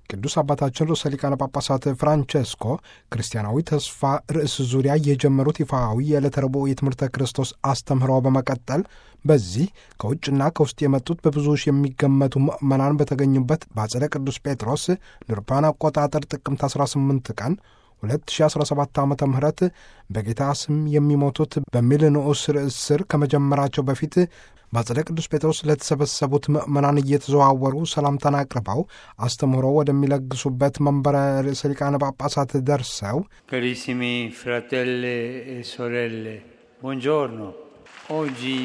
ቅዱስ አባታችን ርዕሰ ሊቃነ ጳጳሳት ፍራንቸስኮ ክርስቲያናዊ ተስፋ ርዕስ ዙሪያ የጀመሩት ይፋዊ የዕለተ ረቡዕ የትምህርተ ክርስቶስ አስተምህሮ በመቀጠል በዚህ ከውጭና ከውስጥ የመጡት በብዙ ሺህ የሚገመቱ ምዕመናን በተገኙበት በአጸደ ቅዱስ ጴጥሮስ ንርፓን አቆጣጠር ጥቅምት 18 ቀን 2017 ዓ ም በጌታ ስም የሚሞቱት በሚል ንዑስ ርዕስ ስር ከመጀመራቸው በፊት በአጸደ ቅዱስ ጴጥሮስ ለተሰበሰቡት ምዕመናን እየተዘዋወሩ ሰላምታን አቅርበው አስተምህሮ ወደሚለግሱበት መንበረ ርዕሰ ሊቃነ ጳጳሳት ደርሰው Carissimi fratelli e sorelle, buongiorno. Oggi,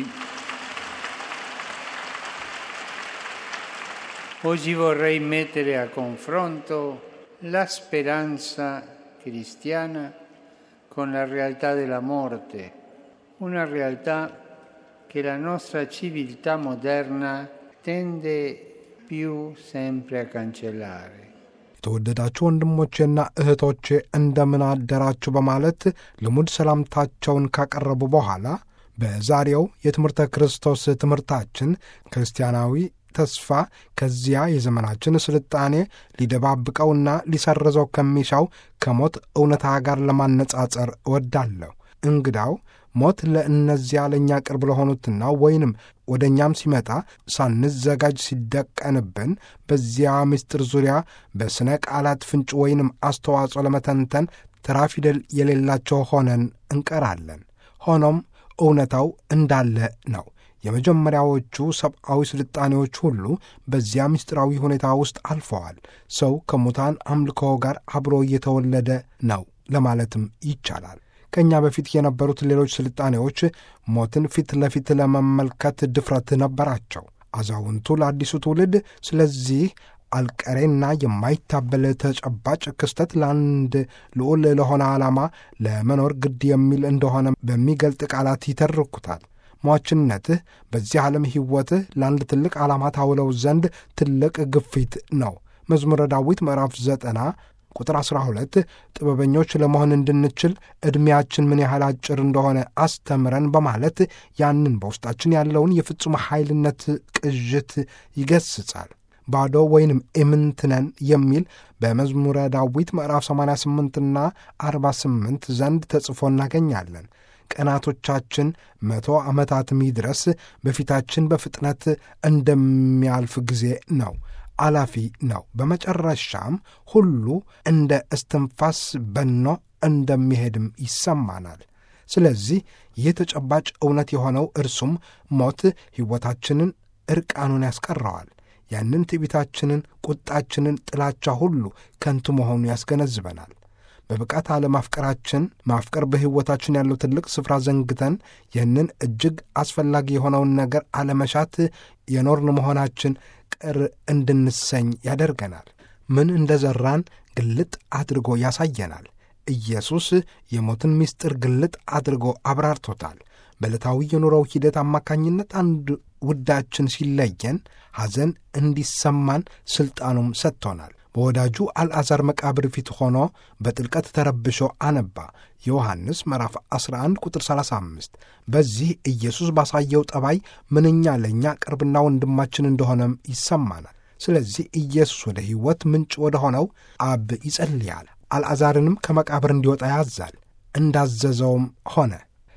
oggi vorrei mettere a confronto la speranza cristiana con la realtà della morte, una realtà che la nostra civiltà moderna tende più sempre a cancellare. የተወደዳችሁ ወንድሞቼና እህቶቼ እንደምን አደራችሁ በማለት ልሙድ ሰላምታቸውን ካቀረቡ በኋላ በዛሬው የትምህርተ ክርስቶስ ትምህርታችን ክርስቲያናዊ ተስፋ ከዚያ የዘመናችን ስልጣኔ ሊደባብቀውና ሊሰርዘው ከሚሻው ከሞት እውነታ ጋር ለማነጻጸር እወዳለሁ። እንግዳው ሞት ለእነዚያ ለእኛ ቅርብ ለሆኑትና ወይንም ወደ እኛም ሲመጣ ሳንዘጋጅ ሲደቀንብን በዚያ ምስጢር ዙሪያ በሥነ ቃላት ፍንጭ ወይንም አስተዋጽኦ ለመተንተን ተራ ፊደል የሌላቸው ሆነን እንቀራለን። ሆኖም እውነታው እንዳለ ነው። የመጀመሪያዎቹ ሰብአዊ ስልጣኔዎች ሁሉ በዚያ ምስጢራዊ ሁኔታ ውስጥ አልፈዋል። ሰው ከሙታን አምልኮ ጋር አብሮ እየተወለደ ነው ለማለትም ይቻላል። ከእኛ በፊት የነበሩት ሌሎች ስልጣኔዎች ሞትን ፊት ለፊት ለመመልከት ድፍረት ነበራቸው። አዛውንቱ ለአዲሱ ትውልድ ስለዚህ አልቀሬና የማይታበል ተጨባጭ ክስተት ለአንድ ልዑል ለሆነ ዓላማ ለመኖር ግድ የሚል እንደሆነ በሚገልጥ ቃላት ይተርኩታል። ሟችነትህ በዚህ ዓለም ሕይወትህ ለአንድ ትልቅ ዓላማ ታውለው ዘንድ ትልቅ ግፊት ነው። መዝሙረ ዳዊት ምዕራፍ ዘጠና ቁጥር 12 ጥበበኞች ለመሆን እንድንችል ዕድሜያችን ምን ያህል አጭር እንደሆነ አስተምረን በማለት ያንን በውስጣችን ያለውን የፍጹም ኃይልነት ቅዥት ይገስጻል። ባዶ ወይንም ኢምንትነን የሚል በመዝሙረ ዳዊት ምዕራፍ 88ና 48 ዘንድ ተጽፎ እናገኛለን። ቀናቶቻችን መቶ ዓመታትም ይድረስ በፊታችን በፍጥነት እንደሚያልፍ ጊዜ ነው አላፊ ነው። በመጨረሻም ሁሉ እንደ እስትንፋስ በኖ እንደሚሄድም ይሰማናል። ስለዚህ ይህ ተጨባጭ እውነት የሆነው እርሱም ሞት ሕይወታችንን ዕርቃኑን ያስቀረዋል። ያንን ትዕቢታችንን፣ ቁጣችንን፣ ጥላቻ ሁሉ ከንቱ መሆኑ ያስገነዝበናል። በብቃት አለማፍቀራችን ማፍቀር በሕይወታችን ያለው ትልቅ ስፍራ ዘንግተን ይህንን እጅግ አስፈላጊ የሆነውን ነገር አለመሻት የኖርን መሆናችን ቅር እንድንሰኝ ያደርገናል። ምን እንደ ዘራን ግልጥ አድርጎ ያሳየናል። ኢየሱስ የሞትን ምስጢር ግልጥ አድርጎ አብራርቶታል። በዕለታዊ የኑሮው ሂደት አማካኝነት አንድ ውዳችን ሲለየን ሐዘን እንዲሰማን ሥልጣኑም ሰጥቶናል። በወዳጁ አልዓዛር መቃብር ፊት ሆኖ በጥልቀት ተረብሾ አነባ። ዮሐንስ ምዕራፍ 11 ቁጥር 35። በዚህ ኢየሱስ ባሳየው ጠባይ ምንኛ ለእኛ ቅርብና ወንድማችን እንደሆነም ይሰማናል። ስለዚህ ኢየሱስ ወደ ሕይወት ምንጭ ወደ ሆነው አብ ይጸልያል። አልዓዛርንም ከመቃብር እንዲወጣ ያዛል። እንዳዘዘውም ሆነ።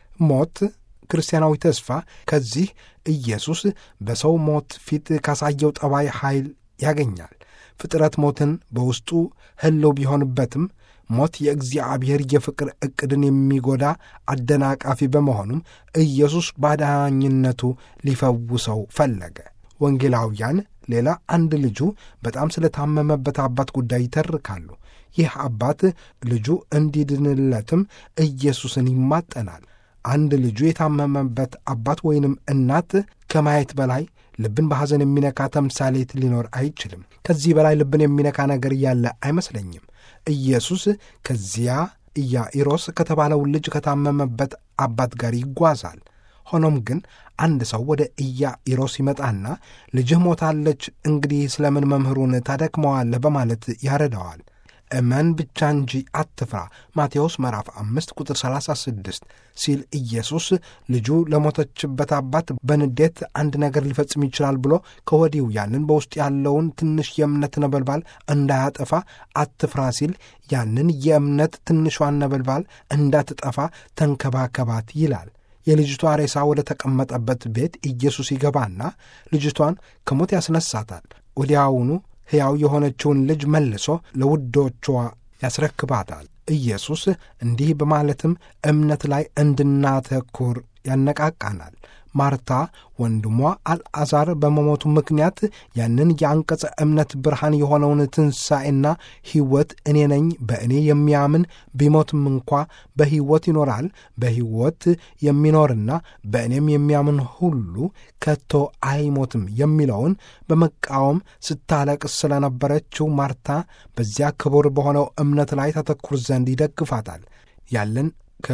ሞት ክርስቲያናዊ ተስፋ ከዚህ ኢየሱስ በሰው ሞት ፊት ካሳየው ጠባይ ኃይል ያገኛል። ፍጥረት ሞትን በውስጡ ህልው ቢሆንበትም ሞት የእግዚአብሔር የፍቅር ዕቅድን የሚጎዳ አደናቃፊ በመሆኑም ኢየሱስ ባዳኝነቱ ሊፈውሰው ፈለገ። ወንጌላውያን ሌላ አንድ ልጁ በጣም ስለታመመበት አባት ጉዳይ ይተርካሉ። ይህ አባት ልጁ እንዲድንለትም ኢየሱስን ይማጠናል። አንድ ልጁ የታመመበት አባት ወይንም እናት ከማየት በላይ ልብን በሐዘን የሚነካ ተምሳሌት ሊኖር አይችልም። ከዚህ በላይ ልብን የሚነካ ነገር ያለ አይመስለኝም። ኢየሱስ ከዚያ ኢያኢሮስ ከተባለው ልጅ ከታመመበት አባት ጋር ይጓዛል። ሆኖም ግን አንድ ሰው ወደ ኢያኢሮስ ይመጣና ልጅህ ሞታለች፣ እንግዲህ ስለምን መምህሩን ታደክመዋለህ? በማለት ያረዳዋል። እመን ብቻ እንጂ አትፍራ ማቴዎስ ምዕራፍ 5 ቁጥር 36 ሲል ኢየሱስ ልጁ ለሞተችበት አባት በንዴት አንድ ነገር ሊፈጽም ይችላል ብሎ ከወዲሁ ያንን በውስጥ ያለውን ትንሽ የእምነት ነበልባል እንዳያጠፋ አትፍራ ሲል ያንን የእምነት ትንሿን ነበልባል እንዳትጠፋ ተንከባከባት ይላል። የልጅቷ ሬሳ ወደ ተቀመጠበት ቤት ኢየሱስ ይገባና ልጅቷን ከሞት ያስነሳታል። ወዲያውኑ ሕያው የሆነችውን ልጅ መልሶ ለውዶቿ ያስረክባታል። ኢየሱስ እንዲህ በማለትም እምነት ላይ እንድናተኩር ያነቃቃናል። ማርታ ወንድሟ አልዓዛር በመሞቱ ምክንያት ያንን የአንቀጸ እምነት ብርሃን የሆነውን ትንሣኤና ሕይወት እኔ ነኝ፣ በእኔ የሚያምን ቢሞትም እንኳ በሕይወት ይኖራል፣ በሕይወት የሚኖርና በእኔም የሚያምን ሁሉ ከቶ አይሞትም የሚለውን በመቃወም ስታለቅስ ስለነበረችው ማርታ በዚያ ክቡር በሆነው እምነት ላይ ተተኩር ዘንድ ይደግፋታል። ያለን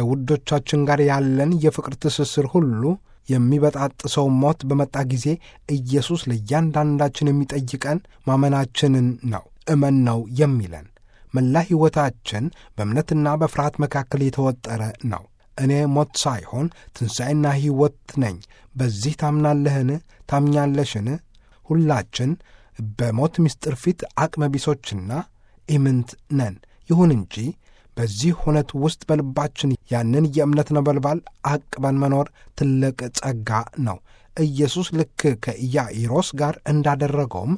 ከውዶቻችን ጋር ያለን የፍቅር ትስስር ሁሉ የሚበጣጥሰው ሞት በመጣ ጊዜ ኢየሱስ ለእያንዳንዳችን የሚጠይቀን ማመናችንን ነው። እመን ነው የሚለን። መላ ሕይወታችን በእምነትና በፍርሃት መካከል የተወጠረ ነው። እኔ ሞት ሳይሆን ትንሣኤና ሕይወት ነኝ። በዚህ ታምናለህን? ታምኛለሽን? ሁላችን በሞት ምስጢር ፊት አቅመ ቢሶችና ኢምንት ነን። ይሁን እንጂ በዚህ ሁነት ውስጥ በልባችን ያንን የእምነት ነበልባል አቅበን መኖር ትልቅ ጸጋ ነው። ኢየሱስ ልክ ከኢያኢሮስ ጋር እንዳደረገውም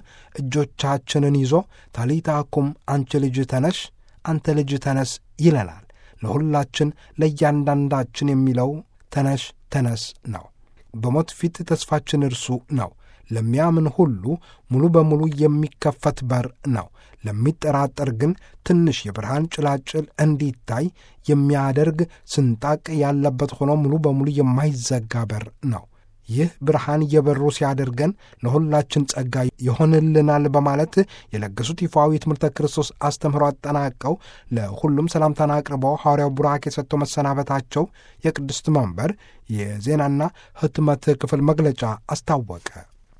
እጆቻችንን ይዞ ታሊታኩም አንቺ ልጅ ተነሽ፣ አንተ ልጅ ተነስ ይለናል። ለሁላችን ለእያንዳንዳችን የሚለው ተነሽ ተነስ ነው። በሞት ፊት ተስፋችን እርሱ ነው። ለሚያምን ሁሉ ሙሉ በሙሉ የሚከፈት በር ነው። ለሚጠራጠር ግን ትንሽ የብርሃን ጭላጭል እንዲታይ የሚያደርግ ስንጣቅ ያለበት ሆኖ ሙሉ በሙሉ የማይዘጋ በር ነው። ይህ ብርሃን የበሩ ሲያደርገን ለሁላችን ጸጋ ይሆንልናል በማለት የለገሱት ይፋዊ ትምህርተ ክርስቶስ አስተምህሮ አጠናቀው ለሁሉም ሰላምታን አቅርበው ሐዋርያው ቡራኬ ሰጥቶ መሰናበታቸው የቅድስት መንበር የዜናና ሕትመት ክፍል መግለጫ አስታወቀ።